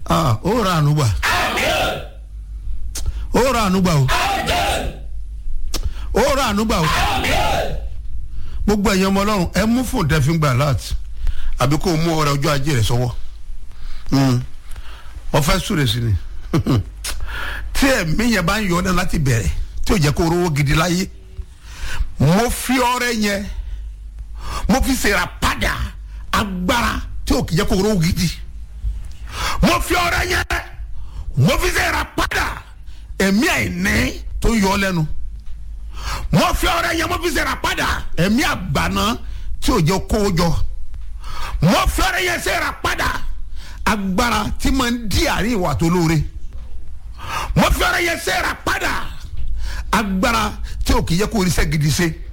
ah ó ra àánú gbà ó ra àánú gbà o ó ra àánú gbà o gbogbo ẹ̀yin ọmọ ọlọ́run ẹ mú fún tẹ́fín gbà láti àbí kó o mú ọrẹ ọjọ́ ajé rẹ sọ́wọ́ wọ́n fẹ́ súre sí ni tí ẹ̀mí yẹn bá ń yọ ọ́ náà láti bẹ̀rẹ̀ tí ò jẹ́ kó rówó gidi láyé mo fi ọrẹ yẹn mo fi ṣèrà padà agbára tí ò kì í jẹ́ kó rówó gidi mo fi ọrẹ yẹn mo fi ṣèrà padà ẹ̀mí àìní tó ń yọ ọ́ lẹ́nu mo fi ọrẹ yẹn mo fi ṣèrà padà ẹ̀mí àgbàná tí ò jẹ́ kó jọ mo fi ọrẹ yẹn ṣèrà padà agbára tí máa ń di àárín ìwà tó lóore mo fi ọrẹ yẹn ṣèrà padà agbára tí ò kì í yẹ kó oríṣẹ́ gidi ṣe